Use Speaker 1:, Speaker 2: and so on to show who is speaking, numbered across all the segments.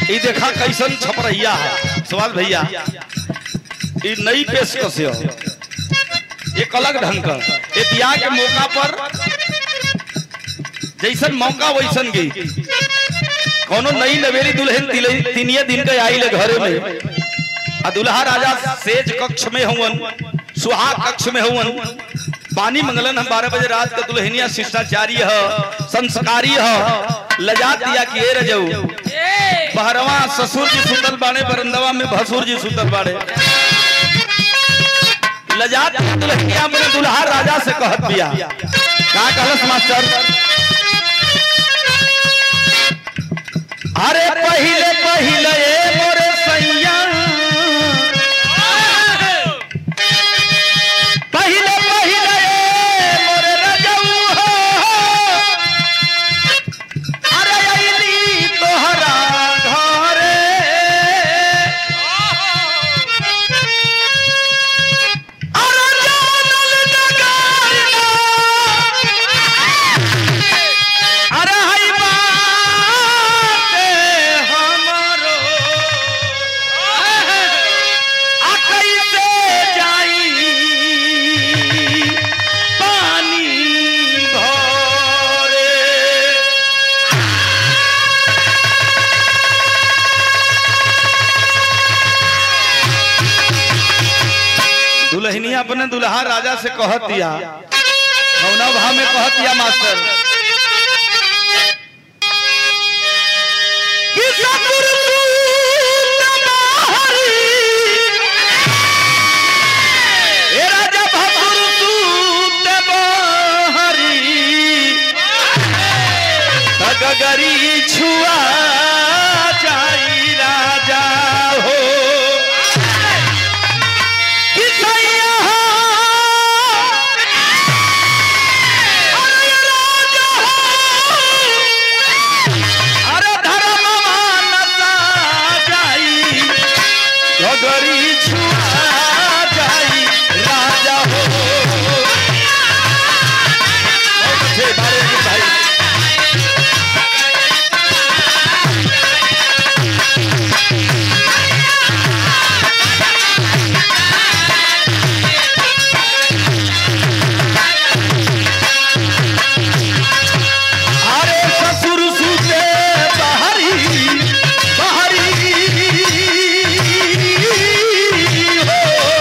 Speaker 1: ई देखा कैसन छपरहिया है सवाल भैया ई नई पेशकश है एक अलग ढंग का ये बियाह के मौका पर जैसन मौका वैसन गई कोनो नई नवेली दुल्हन तिले- तीनिए दिन के आई ले घरे में आ दुल्हा राजा सेज कक्ष में हुवन सुहाग कक्ष में हुवन पानी मंगलन हम बारह बजे रात का दुल्हनिया शिष्टाचारी है संस्कारी है लजा दिया कि ए रजऊ बहरवा ससुर जी सुतल बाड़े बरंदवा में भसुर जी सुतल बाड़े लजात दुल्हनिया अपने दुल्हा राजा से कहत बिया का कहलस मास्टर अरे पहिले पहिले ए मोरे सैया पहिले पहिले ए मोरे रजऊ हो अरे अइली तोहरा घरे अरे जानल नगारिया अरे हई बाटे हमरो आ कैसे जाई पानी भरे दुल्हनिया अपने दुल्हा राजा से कहत दिया कौना भाव में कहत दिया मास्टर कि सतुर सूत बाहरी, ए राजा भसुर सूत बाहरी, तगगरी छुआ जाई राजा हो कि सैया अरे राजा अरे धर्मवा नसा जाई गगरी छुआ जाई राजा हो बहुत अच्छे बारे में भाई अरे ससुर सुते बहरी बहरी हो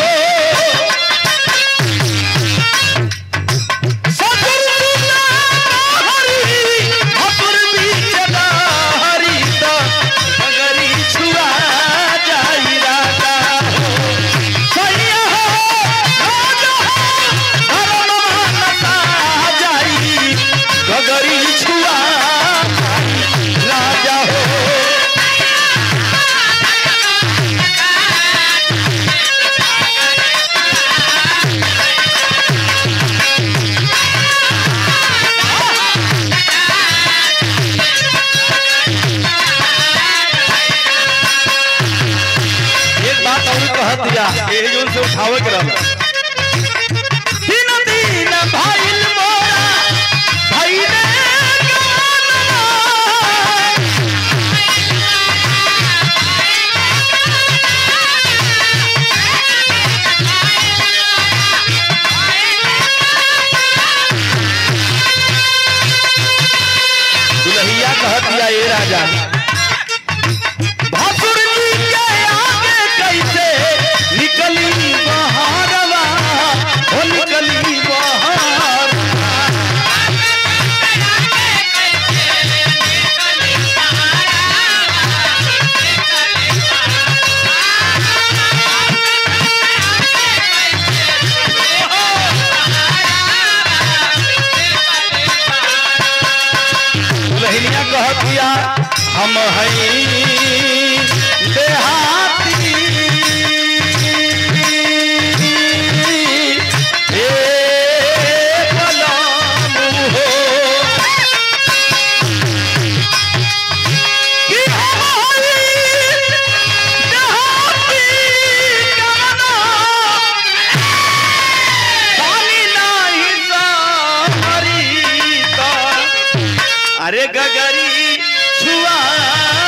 Speaker 1: ससुर सुते बहरी भसुर बीच बहरी तो मगरी छुआ जाई राजा हो सैया हो राजा हो धर्म नसा जाई गगरी छुआ राजा हो एक बात और कह दिया ये जोन से उठावे के रहल दिन दिन भाईल मोरा भाईले गानवा दुल्हिया कह दिया ये राजा भासुर जी के आगे कैसे निकली बहारवा हो निकली बहार दुल्हनिया कह दिया हम हई देहाती ए गुलाम हो कि हम हई देहाती गाना पानी नाही सारी का अरे गगरी छुआ